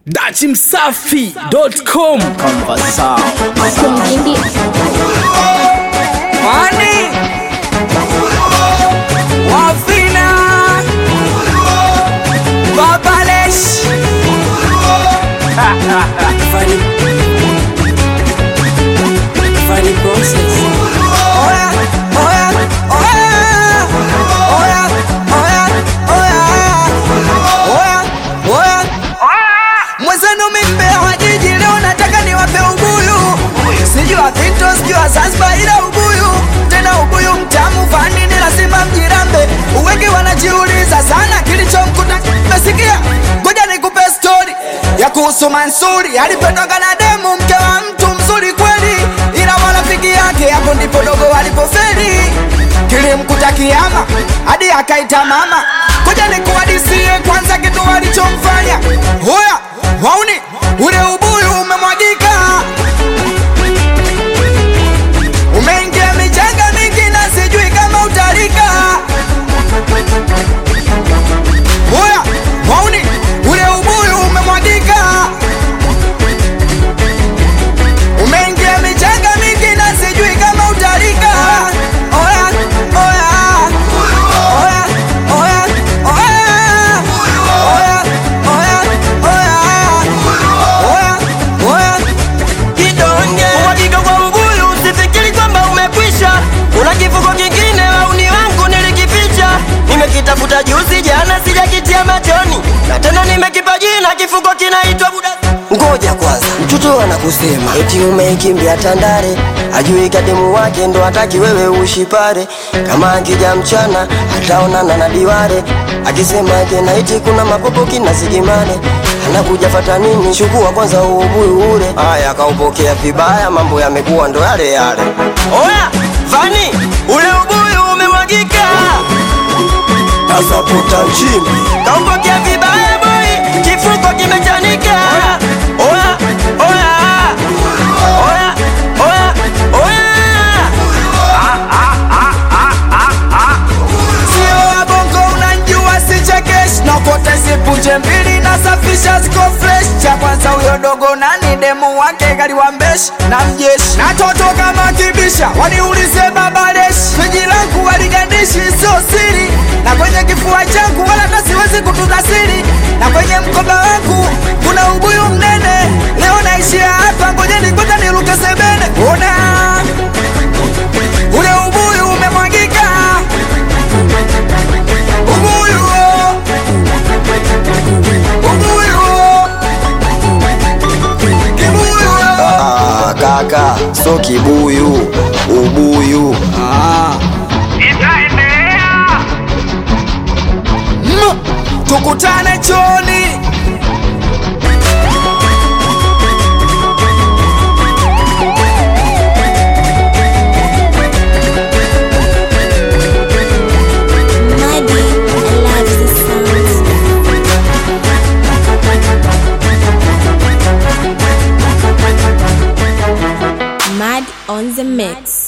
dachimsafi.com Wani Wafina Babalesh Funny Funny process Oya Oya Oya Oya Oya Oya Oya Oya Mwenzenu mimbewa jiji leo nataka niwape ubuyu Sijua Vito sijua Zanzibar ila ubuyu Tena ubuyu mtamu vanini lazima mjirambe Uwegi wanajiuliza sana kilichomkuta Mesikia ngoja nikupe story ya kuhusu Mansuri Alipetoka na demu mke wa mtu mzuri kweli Ila marafiki yake hapo ndipo dogo walipoferi Kilimkuta kiama hadi akaita mama Ngoja nikuhadisie kwanza kitu walichomfanya Hoya wauni ule ubuyu umemwagika Umeingia michanga mingi na sijui kama utalika. Oya, wauni, ule ubuyu umemwagika. Umeingia michanga mingi na sijui kama utalika. Oya, oya, oya, oya, oya, oya, oya, oya, oya, oya. kidonge uhakika kwa ubuyu usifikiri kwamba umekwisha kuna kifuko kingine wauni wangu nilikificha nimekitafuta juzi jana sijakitia machoni na tena nimekipa jina kifuko kinaitwa buda ngoja kwanza mtoto anakusema eti umeikimbia tandare ajui kademu wake ndo hataki wewe ushipare kama akija mchana ataonana na diware akisema kenaiti kuna mapopo kina sigimane anakuja fata nini chukua kwanza ubuyu ule aya akaupokea vibaya mambo yamekuwa ndo yale yale oya fani ule ubuyu umemwagika tasaputa nchini kaupokea vibaya boy kifuko kimechanika oya oya oya oya oya Sio wa bongo unanjua sichekesh Nakote sipuje mbili nasafisha ziko fresh Cha kwanza huyo dogo nani demu wake kaliwa mbeshi na mjeshi Na toto kama kibisha waniulize babalesh Fiji langu waligandishi sio siri Na kwenye kifua changu wala hata siwezi kutunza siri Na kwenye mkoba wangu kuna ubuyu mnene Leo naishia hapa ngojeni kwanza niruke sebene Ona ule ubuyu umemwagika Ubuyu Ubuyu Kibuyu Ah, kaka so kibuyu ubuyu Mm, Tukutane choni Muddy, I love the sounds. Mud on the mix.